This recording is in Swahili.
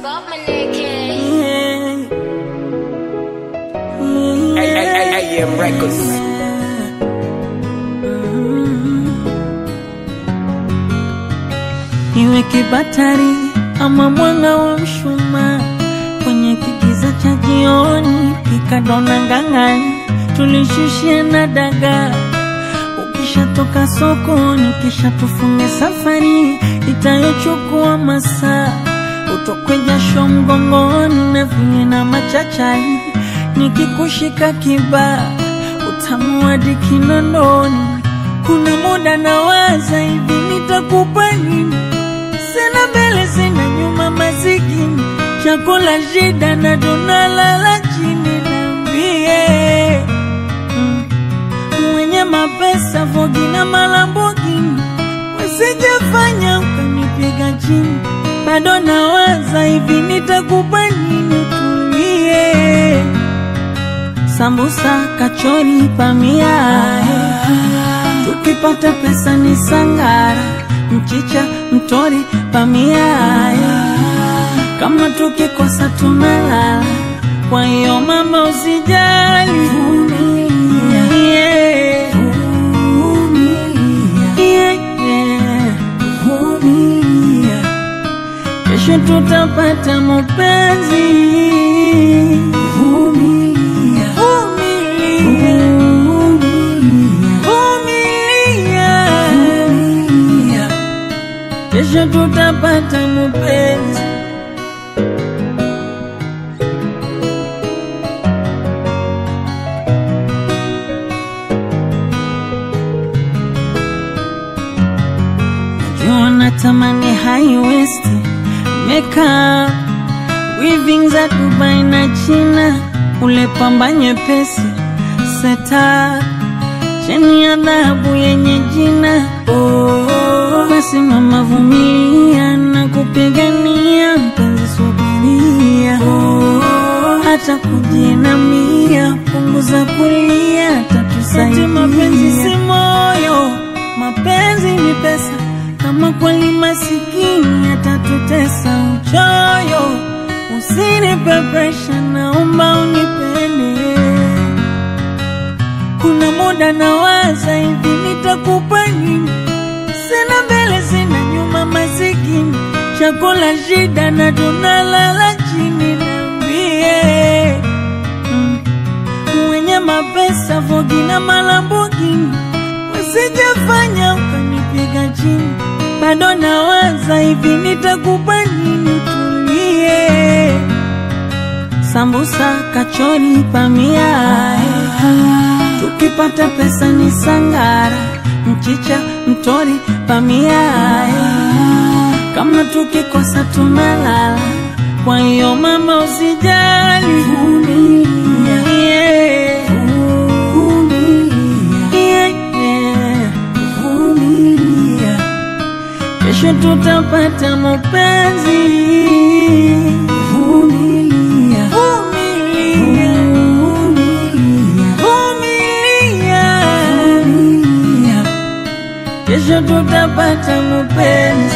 Bob Maneke. AM Records. Iwe kibatari ama mwanga wa mshumaa kwenye kigiza cha jioni, pikadona ngang'ani, tulishushia na dagaa. Ukishatoka sokoni, kisha tufunge safari itayochukua masaa, utokwe jasho mgongoni na vile na machachari, nikikushika kibaa, utamu hadi kinondoni. Kuna muda nawaza hivi, nitakupa nini? Sina mbele sina nyuma, masikini chakula shida na tunalala chini. Niambie mm, mwenye mapesa Vogi na Malambogini, wasijafanya ukanipiga chini. Bado nawaza hivi, nitakupa nini? Tulie sambusa, kachori, pamia tukipata pesa ni sangara, mchicha, mtori, pamia. Kama tukikosa tunalala, kwa hiyo mama usijali, Yeah. Yeah, yeah. Kesho tutapata mapenzi. Vumilia. Vumilia. Kesho tutapata mapenzi. Najua natamani high waist makeup weaving za Dubai na China, ule pamba nyepesi seta cheni ya dhahabu yenye jina oh. Basi mama vumilia na kupigania mpenzi, subiria oh. Hata kujinamia, punguza kulia, tatusaidia. Mapenzi si moyo, mapenzi ni pesa. Kama kweli masikini atatutesa uchoyo, usinipe presha, naomba unipende. Kuna muda nawaza hivi, nitakupa nini? Sina mbele sina nyuma, masikini chakula shida na tunalala chini. Niambie mm, mwenye mapesa Vogi na Malambogini, wasijafanya ukanipiga chini. Bado nawaza hivi, nitakupa nini? Tulie sambusa, kachori, pamia. Tukipata pesa ni sangara, mchicha, mtori, pamia. Kama tukikosa tunalala, kwa hiyo mama usijali, Yeah. Yeah, yeah. Kesho tutapata mapenzi. Vumilia. Vumilia. Vumilia. Kesho tutapata mapenzi.